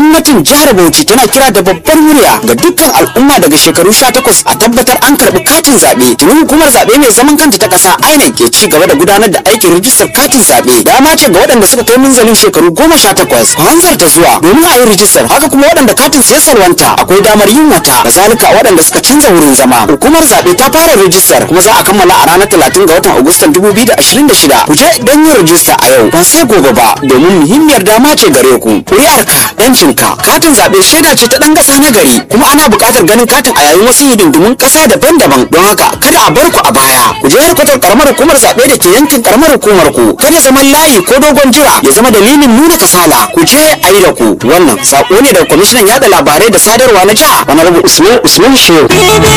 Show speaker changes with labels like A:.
A: gwamnatin jihar Bauchi tana kira da babbar murya ga dukkan al'umma daga shekaru 18 a tabbatar an karɓi katin zaɓe tuni hukumar zaɓe mai zaman kanta ta ƙasa INEC ke ci gaba da gudanar da aikin rijistar katin zaɓe dama ce ga waɗanda suka kai munzalin shekaru 18 ku hanzarta zuwa domin a yi rijistar haka kuma waɗanda katin sai salwanta akwai damar yin wata kazalika waɗanda suka canza wurin zama hukumar zaɓe ta fara rijistar kuma za a kammala a ranar 30 ga watan Agustan 2026 ku je don yin rijista a yau ba sai gobe ba domin muhimmiyar dama ce gare ku ƙuri'arka yancinka katin zaɓe shaida ce ta ɗan ƙasa na gari kuma ana buƙatar ganin katin a yayin wasu hidindimun ƙasa daban-daban don haka kada a bar ku a baya ku je harkatar karamar hukumar zaɓe da ke yankin karamar hukumar ku kada zaman layi ko dogon jira ya zama dalilin nuna kasala ku je a yi da ku wannan saƙo ne daga kwamishinan yaɗa labarai da sadarwa na jiha wani usman usman shehu